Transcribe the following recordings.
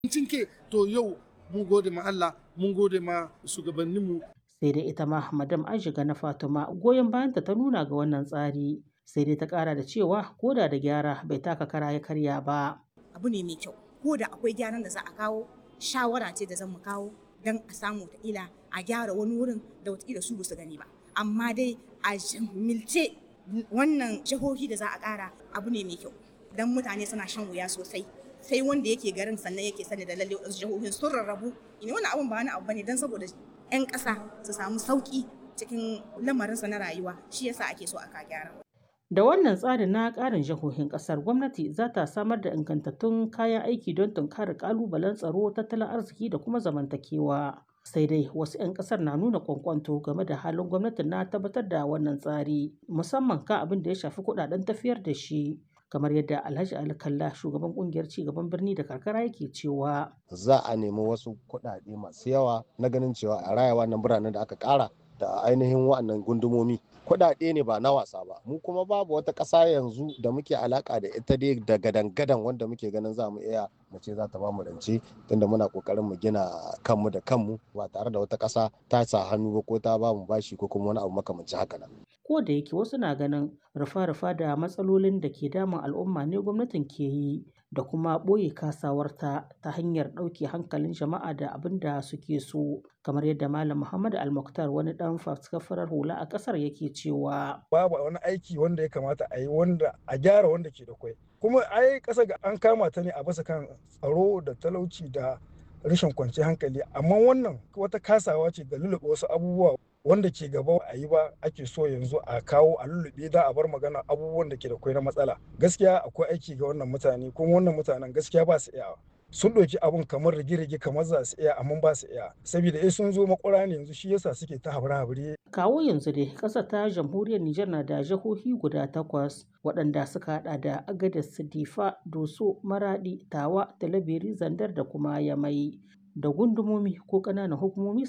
cinke to yau mun gode ma Allah mun gode ma shugabanninmu sai dai ita ma madam ajiga na fatima goyon bayanta ta nuna ga wannan tsari sai dai ta kara da cewa koda da gyara bai taka kara ya karya ba abu ne mai kyau ko da akwai gyaran da za a kawo shawara ce da zan mu kawo don a samu ila a gyara wani wurin da wataƙila su su gani ba amma dai a milce wannan jihohi da za a ƙara abu ne mai kyau don mutane suna shan wuya sosai sai wanda yake garin sannan yake sani da lalle wasu jihohin sun rarrabu ne wannan abun ba wani abu bane don saboda 'yan ƙasa su samu sauƙi cikin lamarinsa na rayuwa shi yasa ake so aka gyara Da wannan tsarin na ƙarin jihohin ƙasar gwamnati za ta samar da ingantattun kayan aiki don tunkarar ƙalubalen tsaro, tattalin arziki da kuma zamantakewa. Sai dai wasu 'yan ƙasar na nuna kwankwanto game da halin gwamnatin na tabbatar da wannan tsari, musamman kan abin da ya shafi kuɗaɗen tafiyar da shi. kamar yadda Alhaji Ali Kalla shugaban kungiyar cigaban birni da karkara yake cewa za a nemi wasu kuɗaɗe masu yawa na ganin cewa a raya wannan biranen da aka ƙara da ainihin wa'annan gundumomi kuɗaɗe ne ba na wasa ba mu kuma babu wata ƙasa yanzu da muke alaka da ita dai da gadan-gadan wanda muke ganin za mu iya mu ce za ta ba mu rance tunda muna kokarin mu gina kanmu da kanmu ba tare da wata ƙasa ta sa hannu ba ko ta ba mu bashi ko kuma wani abu makamancin haka nan ko da yake wasu na ganin rufa-rufa da matsalolin da ke damun al'umma ne gwamnatin ke yi da kuma ɓoye kasawarta ta hanyar ɗauke hankalin jama'a da abin da suke so kamar yadda malam muhammad almuktar wani ɗan faskafarar hula a ƙasar yake cewa babu wani aiki wanda ya kamata a yi wanda a gyara wanda ke da kwai kuma ai ƙasa ga an kama ta ne a basa kan tsaro da talauci da rashin kwanciyar hankali amma wannan wata kasawa ce da lulluɓe wasu abubuwa wanda ke gaba a yi ba ake so yanzu a kawo a lullube da a bar magana abubuwan da ke da kwai na matsala gaskiya akwai aiki ga wannan mutane kuma wannan mutanen gaskiya ba su iya sun ɗauki abun kamar rige-rige kamar za su iya amma ba su iya saboda eh sun zo makwara ne yanzu shi yasa suke ta habire kawo yanzu dai ƙasar ta jamhuriyar Nijar na da jihohi guda takwas waɗanda suka hada da Agadez Difa Doso Maradi Tawa Talabiri Zandar da kuma Yamai da gundumomi ko ƙananan hukumomi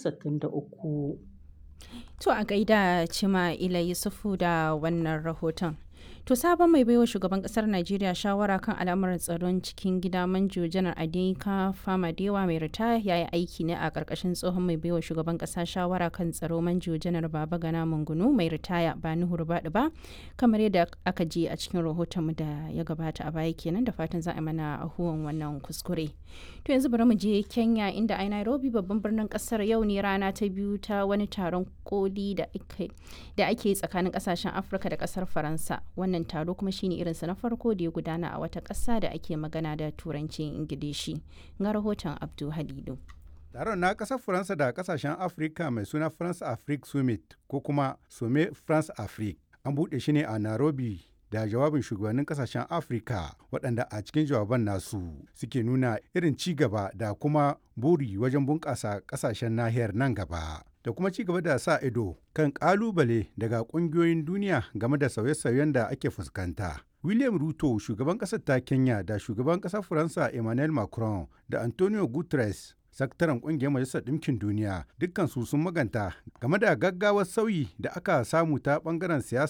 63 To a gaida Cima Ila Yusufu da wannan rahoton. To sabon mai baiwa shugaban kasar Najeriya shawara kan al'amuran tsaron cikin gida manjo janar Adinka Famadewa mai ritaya ya yi aiki ne a ƙarƙashin tsohon mai baiwa shugaban ƙasa shawara kan tsaro manjo janar Baba Gana Mungunu mai ritaya ba Nuhur Baɗi ba kamar yadda aka ji a cikin rahoton da ya gabata a baya kenan da fatan za a mana ahuwan wannan kuskure. To yanzu bari mu je Kenya inda a Nairobi babban birnin ƙasar yau ne rana ta biyu ta wani taron koli da ake tsakanin ƙasashen Afirka da ƙasar Faransa. wannan taro kuma shine irinsa na farko da ya gudana a wata ƙasa da ake magana da turancin ingilishi ga rahoton abdu halilu taron na ƙasar faransa da ƙasashen afirka mai suna france afrique summit ko kuma some france afrique an buɗe shi ne a nairobi da jawabin shugabannin kasashen afirka waɗanda a cikin jawaban nasu suke nuna irin ci gaba da kuma buri wajen bunƙasa ƙasashen nahiyar nan gaba da kuma ci gaba da sa ido kan ƙalubale daga ƙungiyoyin duniya game da sauye-sauyen da ake fuskanta. William Ruto, shugaban ƙasar ta Kenya da shugaban ƙasar Faransa Emmanuel Macron da Antonio Guterres, sakataren ƙungiyar Majalisar Ɗinkin Duniya, dukkansu sun maganta game da gaggawar sauyi da aka samu ta ɓangaren siyasa